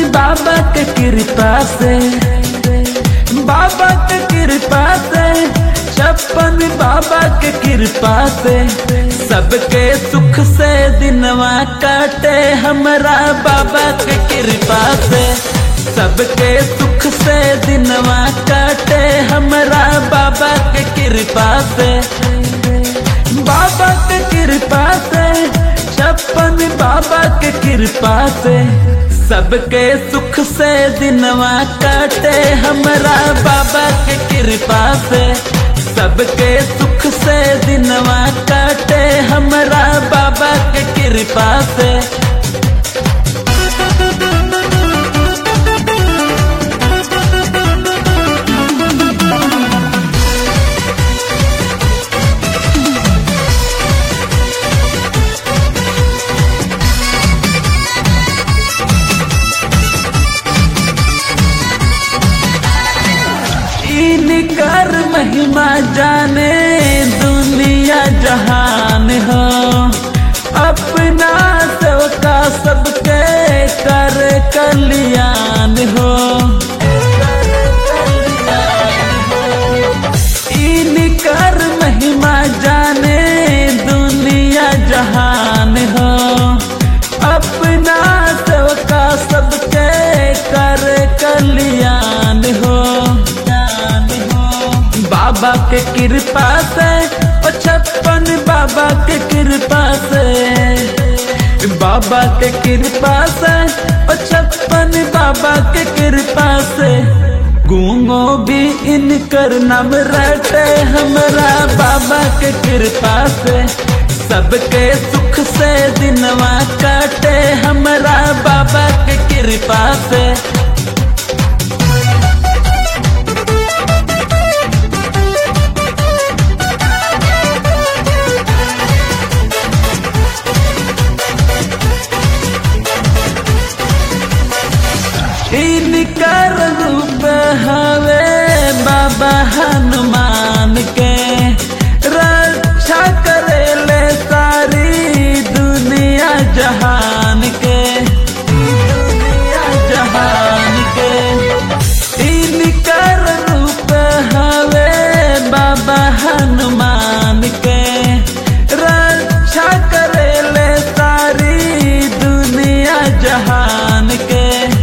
बाबा के कृपा से बाबा के कृपा से छप्पन बाबा के कृपा से सबके सुख से दिनवा काटे हमरा बाबा के कृपा से सबके सुख से दिनवा काटे हमरा बाबा के कृपा से बाबा के कृपा से छप्पन बाबा के कृपा से सबके सुख से दिनवा काटे हमरा बाबा के कृपा से सबके सुख से दिनवा काटे हमरा बाबा के कृपा से इनकर महिमा जाने दुनिया जहान हो अपना सबका सबके कर कल्याण हो इनकर महिमा जाने दुनिया जहान हो अपना सबका सबके कर कल्याण हो बाबा के कृपा से ओ छप्पन बाबा के कृपा से बाबा के कृपा से ओ छप्पन बाबा के कृपा से गूंगो भी इनकर नाम रटे हमरा बाबा के कृपा से सबके सुख से दिनवा काटे हमरा बाबा के कृपा से इनकर रूप हवे बाबा हनुमान के रक्षा करेले सारी दुनिया जहान के दुनिया जहान के इनकर रूप हवे बाबा हनुमान के रक्षा करेले सारी दुनिया जहान के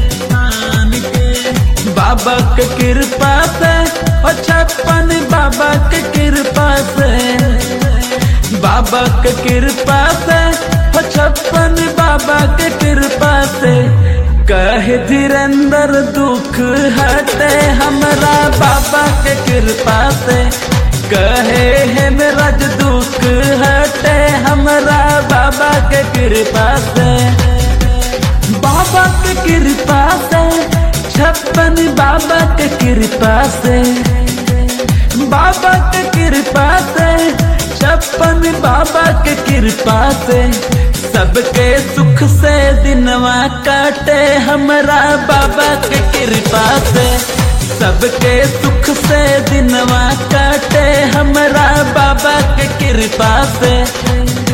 बाबा के कृपा से ओ छप्पन बाबा के कृपा से बाबा के कृपा से ओ छप्पन बाबा के कृपा से कहे धीरेन्द्र दुख हटे हमरा बाबा के कृपा से कहे है मेरा दुख हटे हमरा बाबा के कृपा से बाबा के कृपा से छप्पन बाबा के कृपा से बाबा के कृपा से छप्पन बाबा के कृपा से सबके सुख से दिनवा काटे हमरा बाबा के कृपा से सबके सुख से दिनवा काटे हमरा बाबा के कृपा से